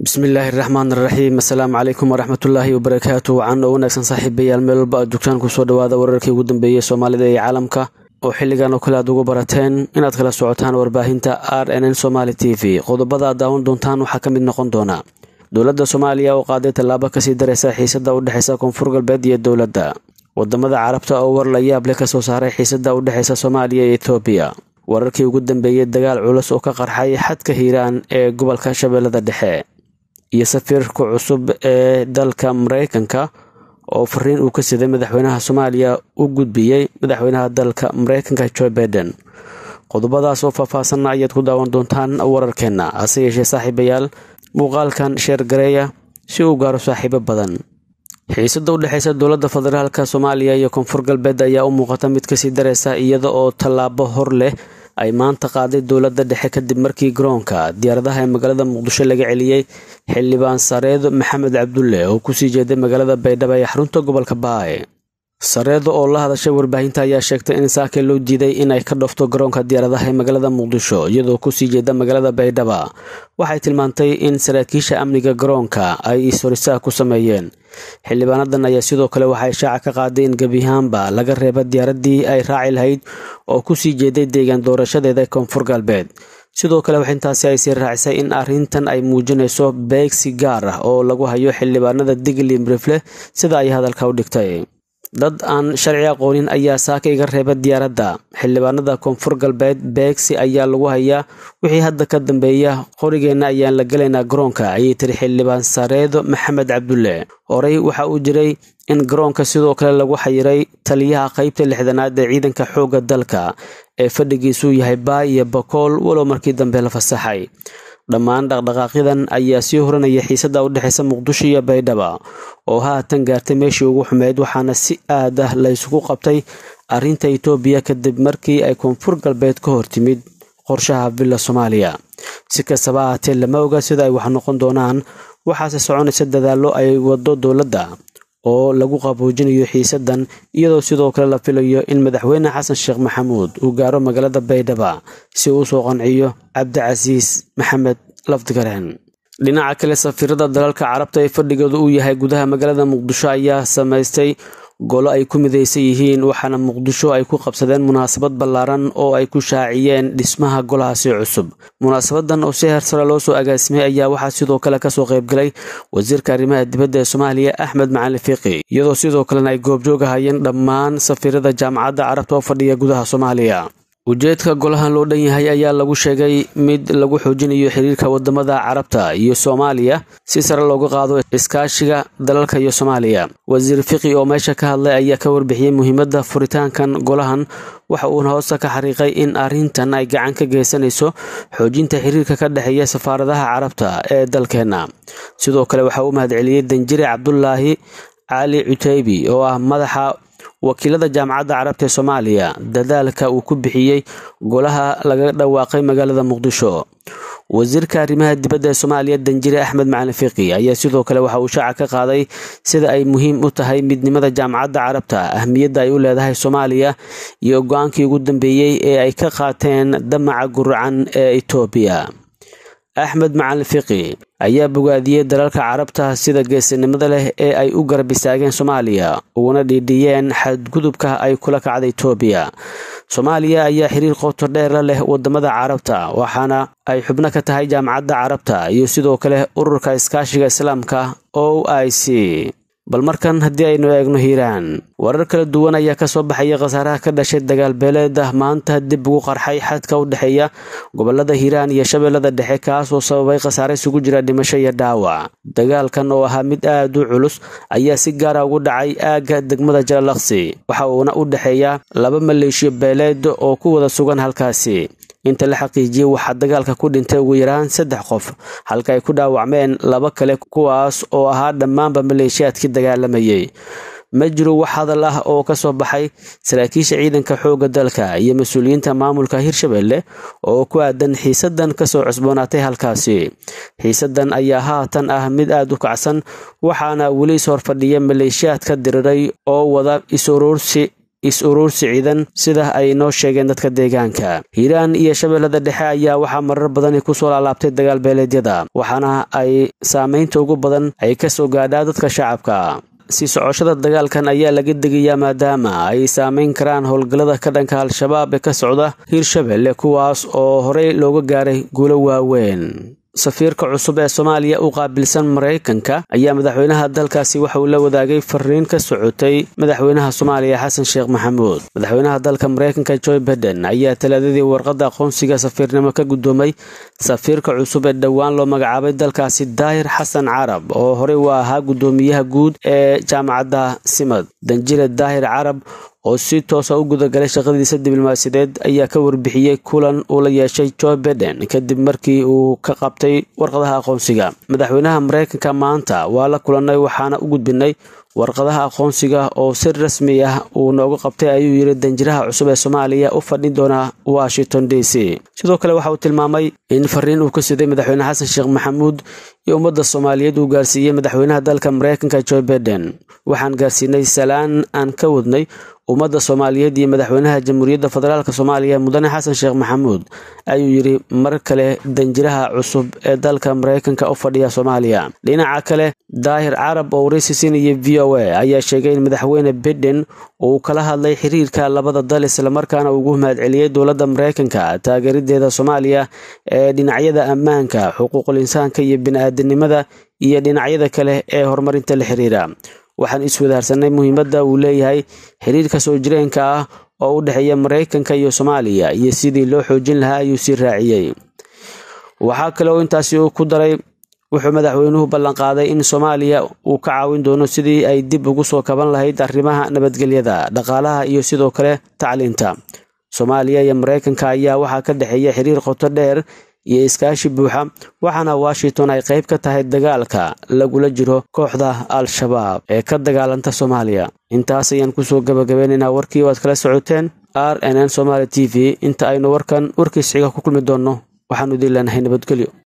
bismillaahi raxmaan raxiim assalaamu calaykum waraxmatullaahi wabarakaatu wacan oo wanaagsan saaxiibayaal meel walba aad joogtaan kusoo dhawaada wararkii ugu dambeeyey soomaalida iyo caalamka oo xilligan oo kale aad ugu barateen inaad kala socotaan warbaahinta r n n somaali t v qodobada aad daawan doontaan waxaa ka mid noqon doona dowladda soomaaliya oo qaaday tallaabo kasii daraysa xiisada u dhexeysa koonfur galbeed iyo dowladda wadamada carabta oo war la yaab leh kasoo saaray xiisada u dhexeysa soomaaliya iyo etoobiya wararkii ugu dambeeyey dagaal culus oo ka qarxay xadka hiiraan ee gobolka shabeellada dhexe iyo safiirka cusub ee dalka mareykanka oo fariin uu ka siday madaxweynaha soomaaliya u gudbiyey madaxweynaha dalka mareykanka joe baiden qodobadaas oo faahfaahsanna ayaad ku daawan doontaan wararkeenna hase yeeshee saaxiibayaal muuqaalkan sheer gareeya si uu gaaro saaxiibo badan xiisada u dhexeysa dowladda federaalka soomaaliya iyo koonfur galbeed ayaa u muuqata mid kasii dareysa iyada oo tallaabo hor leh ay maanta qaaday dowladda dhexe kadib markii garoonka diyaaradaha ee magaalada muqdisho laga celiyey xildhibaan sareedo maxamed cabdulle oo kusii jeeday magaalada baydhabo ee xarunta gobolka baay sareedo oo la hadashay warbaahinta ayaa sheegtay in saake loo diiday inay ka dhofto garoonka diyaaradaha ee magaalada muqdisho iyadoo kusii jeeda magaalada baydhaba waxay tilmaantay in saraakiisha amniga garoonka ay ishorisaah ku sameeyeen xildhibaanadan ayaa sidoo kale waxay shaaca ka qaaday in gebiyahaanba laga reeba diyaaradii ay raaci lahayd oo kusii jeeday deegaan doorashadeeda koonfur galbeed sidoo kale waxintaasi ay sii raacisay in arrintan ay muujinayso beegsi gaar ah oo lagu hayo xildhibaanada digli mrifle sida ay hadalka u dhigtay dad aan sharci aqoonin ayaa saaka iga reeba diyaaradda xildhibaanada koonfur galbeed beegsi ayaa lagu hayaa wixii hadda ka dambeeya qorigeenna ayaan la gelaynaa garoonka ayay tiri xildhibaan sareedo maxamed cabdulle horey waxa uu jiray in garoonka sidoo kale lagu xayiray taliyaha qeybta lixdanaad ee ciidanka xoogga dalka ee fadhigiisuu yahay baay iyo bakool walow markii dambe la fasaxay dhammaan dhaqdhaqaaqyadan ayaa sii horanaya xiisada u dhexeysa muqdisho iyo baydhaba oo haatan gaartay meeshii ugu xumeyd waxaana si aad ah la isugu qabtay arrinta itoobiya kadib markii ay koonfur galbeed ka hor timid qorshaha villa soomaaliya si kastaba ahaatee lama oga sida ay wax noqon doonaan waxaase soconaysa dadaallo ay wado dowladda oo lagu qaboojinayo xiisadan iyadoo sidoo kale la filayo in madaxweyne xasan sheekh maxamuud uu gaaro magaalada baydhaba si uu usoo qanciyo cabdicasiis maxamed lafdigareen dhinaca kale safiirada dalalka carabta ee fadhigooda uu yahay gudaha magaalada muqdisho ayaa samaystay golo ay ku midaysan yihiin waxaana muqdisho ay ku qabsadeen munaasabad ballaaran oo ay ku shaaciyeen dhismaha golahaasi cusub munaasabadan oo si heersare loo soo agaasimay ayaa waxaa sidoo kale kasoo qaybgalay wasiirka arrimaha dibadda ee soomaaliya axmed macalin fiiqi iyadoo sidoo kalena ay goobjoogahayeen dhammaan safiirada jaamacadda carabta oo fadhiya gudaha soomaaliya ujeedka golahan loo dhan yahay ayaa lagu sheegay mid lagu xoojinayo xiriirka wadamada carabta iyo soomaaliya si sare looga qaado iskaashiga dalalka iyo soomaaliya wasiir fiqi oo meesha ka hadlay ayaa ka warbixiyey muhiimadda furitaankan golahan waxa uuna hoosta ka xariiqay in arrintan ay gacan ka geysanayso xoojinta xiriirka ka dhexeeya safaaradaha carabta ee dalkeenna sidoo kale waxa uu mahadceliyey danjire cabdulaahi cali cuteybi oo ah madaxa wakiilada jaamacadda carabta ee soomaaliya dadaalka uu ku bixiyey golaha laga dhawaaqay magaalada muqdisho wasiirka arrimaha dibadda ee soomaaliya danjire axmed macalin fiiqi ayaa sidoo kale waxa uu shaaca ka qaaday sida ay muhiim u tahay midnimada jaamacadda carabta ahmiyadda ay u leedahay soomaaliya iyo go-aankii ugu dambeeyey ee ay ka qaateen damaca guracan ee etoobiya axmed macalin fiqi ayaa bogaadiyey dalalka carabta sida geesinimada leh ee ay u garab istaageen soomaaliya uguna dhiidhiyeen xadgudubka ay kula kacda etoobiya soomaaliya ayaa xiriir qoto dheera leh wadamada carabta waxaana ay xubno ka tahay jaamacadda carabta iyo sidoo kale ururka iskaashiga islaamka o i c bal markan haddii aynu eegno hiiraan warar kala duwan ayaa kasoo baxaya khasaaraha ka dhashay dagaal beeleeda maanta dib ugu qarxay xadka u dhexeeya gobolada hiiraan iyo shabeellada dhexe kaas oo sababay khasaare isugu jira dhimasho iyo dhaawac dagaalkan oo ahaa mid aad u culus ayaa si gaara ugu dhacay aagga degmada jalalaqsi waxa uuna u dhexeeya laba maleeshiyo beeleed oo ku wada sugan halkaasi inta la xaqiijiyey waxaa dagaalka ku dhintay ugu yaraan saddex qof halka ay ku dhaawacmeen laba kale kuwaas oo ahaa dhammaanba maleeshiyaadkii dagaalamayay ma jiro wax hadal ah oo ka soo baxay saraakiisha ciidanka xoogga dalka iyo mas-uuliyiinta maamulka hirshabelle oo ku aadan xiisadan kasoo cusboonaatay halkaasi xiisadan ayaa haatan ah mid aada u kacsan waxaana weli is horfadhiya maleeshiyaadka diriray oo wada is-uruursi is-uruursi ciidan sida ay noo sheegeen dadka deegaanka hiiraan iyo shabeellada dhexe ayaa waxaa marar badani kusoo laalaabtay dagaal beeleedyada waxaana ay saamaynta ugu badan ay ka soo gaadhaa dadka shacabka sii socoshada dagaalkan ayaa laga degayaa maadaama ay saamayn karaan howlgallada ka dhanka al-shabaab ee ka socda hiirshabelle kuwaas oo horey looga gaaray guulo waaweyn safiirka cusub ee soomaaliya u qaabilsan maraykanka ayaa madaxweynaha dalkaasi waxa uu la wadaagay fariin ka socotay madaxweynaha soomaaliya xasan sheekh maxamuud madaxweynaha dalka maraykanka joe biden ayaa talaadadii warqadda aqoonsiga safiirnimo ka guddoomay safiirka cusub ee dhowaan loo magacaabay dalkaasi daahir xasan carab oo horey u ahaa guddoomiyaha guud ee jaamacadda simad danjile daahir carab oo si toosa u gudagalay shaqadiisa diblomaasiyadeed ayaa ka warbixiyey kulan uu la yeeshay joe biden kadib markii uu ka qabtay warqadaha aqoonsiga madaxweynaha maraykanka maanta waa la kulannay waxaana u gudbinay warqadaha aqoonsiga oo si rasmi ah uu noogu qabtay ayuu yidhi danjiraha cusub ee soomaaliya u fadhin doona washington d c sidoo kale waxa uu tilmaamay in fariin uu ka siday madaxweyne xasan sheekh maxamuud iyo ummadda soomaaliyeed uu gaarsiiyey madaxweynaha dalka maraykanka joe biden waxaan gaarsiinay salaan aan ka wadnay ummadda soomaaliyeed iyo madaxweynaha jamhuuriyadda federaalk soomaaliya mudane xasan sheekh maxamuud ayuu yidhi mar kale danjiraha cusub ee dalka maraykanka u fadhiya soomaaliya dhinaca kale daahir carab oo waraysi siinaya v o a ayaa sheegay in madaxweyne biden uu kala hadlay xiriirka labada dal islamarkaana ugu mahadceliyey dowladda maraykanka taageerideeda soomaaliya ee dhinacyada ammaanka xuquuqul insaanka iyo bini-aadanimada iyo dhinacyada kale ee horumarinta la xiriira waxaan iswadaarsanay muhiimadda uu leeyahay xiriirka soo jireenka ah oo u dhexeeya maraykanka iyo soomaaliya iyo sidii loo xoojin lahaa ayuu sii raaciyey waxaa kale oo intaasi uu ku daray wuxuu madaxweynuhu ballanqaaday in soomaaliya uu ka caawin doono sidii ay dib ugu soo kaban lahayd arrimaha nabadgelyada dhaqaalaha iyo sidoo kale tacliinta soomaaliya iyo maraykanka ayaa waxaa ka dhexeeya xiriir qoto dheer iyo iskaashi buuxa waxaana washington ay qayb ka tahay dagaalka lagula jiro kooxda al-shabaab ee ka dagaalanta soomaaliya intaas ayaan kusoo gabagabeynaynaa warkii o aad kala socoteen r n n somaali t v inta aynu warkan warkiis xiga ku kulmi doonno waxaanu idin leenahay nabadgelyo